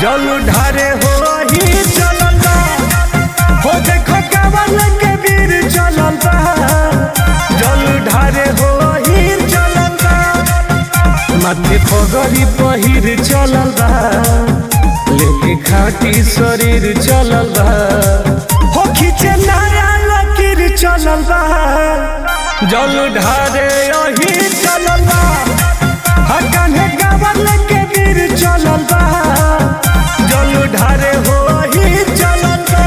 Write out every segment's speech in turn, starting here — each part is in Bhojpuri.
जल ढारे हो ही चलल बा हो देखो कावल के वीर चलल बा जल ढारे हो ही चलल बा माथे पगड़ी पहिर चलल बा लेके खाटी शरीर चलल बा हो खींचे नारा लकीर चलल बा जल ढारे यही चलल बा हा कान्हे गावल के वीर चलल बा जल ढारे हो ही चलल बा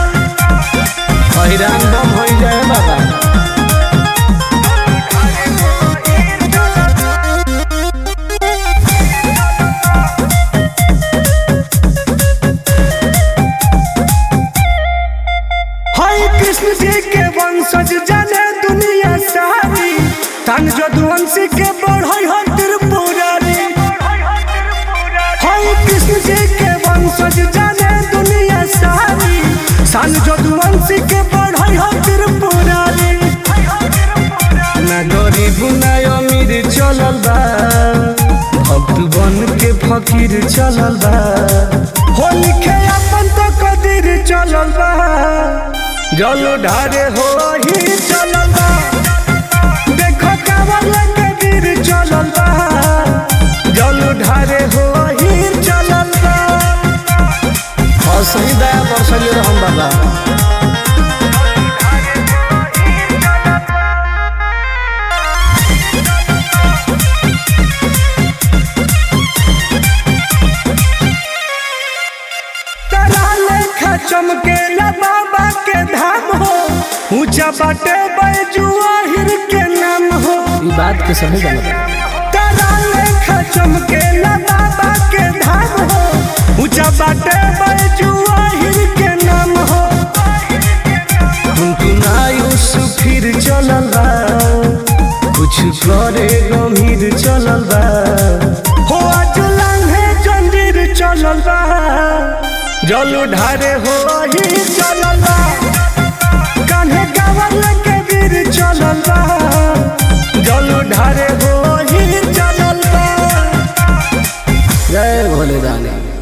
हैरान बम हो जाए बाबा हाय कृष्ण जी के वंशज जाने दुनिया सारी तन जदुवंशी के बढ़ई हो त्रिपुरारी हाय कृष्ण जी के वंशज जाने दुनिया सारी सन जदुवंशी के बढ़ई हो त्रिपुरारी ना गरीब ना अमीर चलल बा भक्त बन के फकीर चलल बा हो लिखे अपन तो कदीर चलल बा जल ढारे हो ही चलल बा देखो कावल के वीर चलल बा जल ढारे हो ही चलल बा और सही दया बरसले रहम बाबा तारा लेखा चमकेला बाबा के धाम हो ऊंचा बाटे बैजुआ हिर के नाम हो ई बात के सही जानत तारा लेखा चमकेला बाबा के धाम हो ऊंचा बाटे बैजुआ हिर के नाम हो टुनटुनायुस फिर चलल बा कुछ करे गंभीर चलल बा हो आज लांघे जंजीर चलल बा जल ढारे हो ही चलल बा कान्हे गावल के वीर चलल बा जल ढारे हो ही चलल बा जय भोले दानी